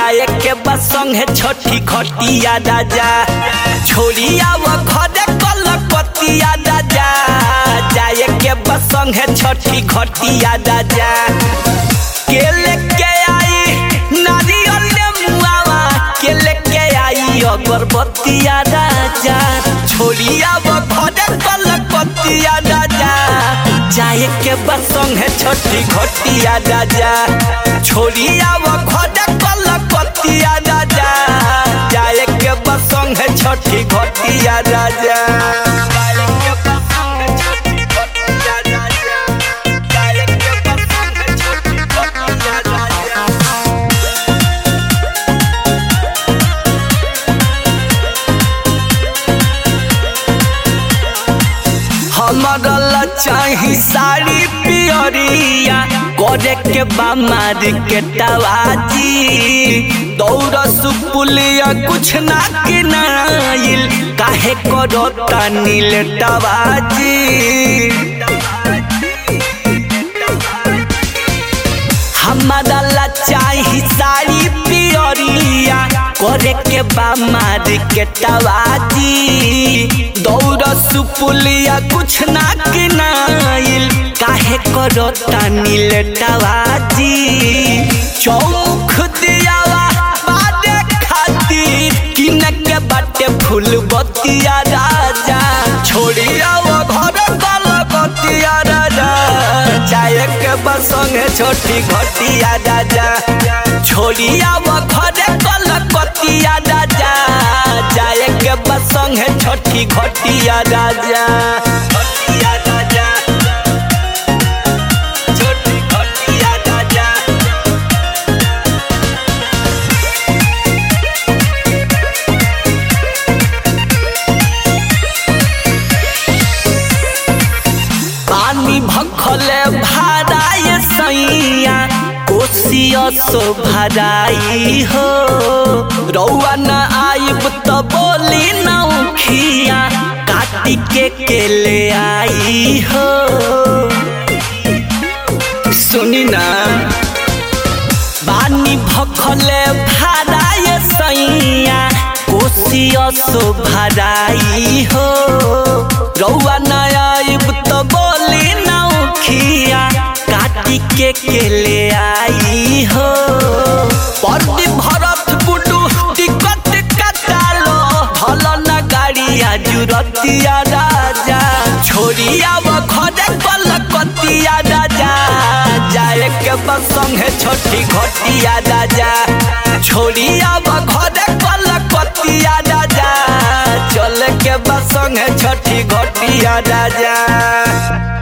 जाए के बस संगे छोटी खटिया राजा छोड़िया वो घरे कलकतिया राजा जाए के बस संगे छोटी खटिया राजा के लेके आई नारियल मुआवा के लेके आई अगरबत्तिया राजा छोड़िया वो घरे कलकतिया राजा जाए के बस संगे छोटी खटिया राजा छोड़िया वो घरे कलकतिया राजा जाए के बस संगे छोटी खटिया राजा जाए के बस संगे छोटी खटिया राजा जाए के बस संगे छोटी खटिया राजा हमारा चाही साड़ी पियरिया करे के बामार के टवाजी दौड़ सुपुलिया कुछ ना किनाइल काहे करो नील टवाजी हमारा ला चाही साड़ी पियरिया करे के बामार के टवाजी दौड़ सुपुलिया कुछ ना किनाइल काहे करो नील टवाजी चौमुख दियावा बादे खातिर किन के बाटे फूल बतिया राजा छोड़िया वो घर कल बतिया राजा चाहे के बस संगे छोटी घटिया राजा छोड़िया वो घरे कल कतिया राजा जाए के बस संगे छोटी घटिया राजा घटिया राजा छोटी घटिया राजा पानी भखले भराए सैया कोसिया सो भराई हो रौआ न आइब त बोली नौखिया काटी के के ले आई हो सुनी ना बानी भखले भराए सैया कोसिया सो भराई हो रौआ न आइब त बोली नौखिया काटी के के ले आई हो पर्दी भरत बुडू टिकट कटालो भल न गाड़िया जुरतिया राजा छोड़िया वो घरे कलकतिया राजा जाए के बस संगे छोटी घटिया राजा छोड़िया वो घरे कलकतिया राजा चल के बस संगे छोटी घटिया राजा